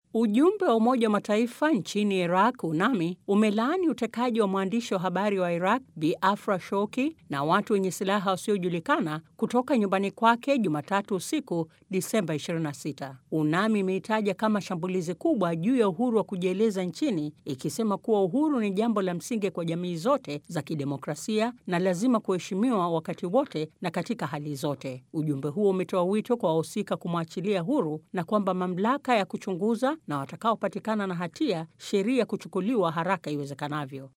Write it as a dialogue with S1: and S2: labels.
S1: Ujumbe wa Umoja wa Mataifa nchini Iraq, UNAMI, umelaani utekaji wa mwandishi wa habari wa Iraq Bi Afra Shouki na watu wenye silaha wasiojulikana kutoka nyumbani kwake Jumatatu usiku Disemba 26. UNAMI imeitaja kama shambulizi kubwa juu ya uhuru wa kujieleza nchini, ikisema kuwa uhuru ni jambo la msingi kwa jamii zote za kidemokrasia na lazima kuheshimiwa wakati wote na katika hali zote. Ujumbe huo umetoa wito kwa wahusika kumwachilia huru na kwamba mamlaka ya kuchunguza na watakaopatikana na hatia sheria kuchukuliwa haraka iwezekanavyo.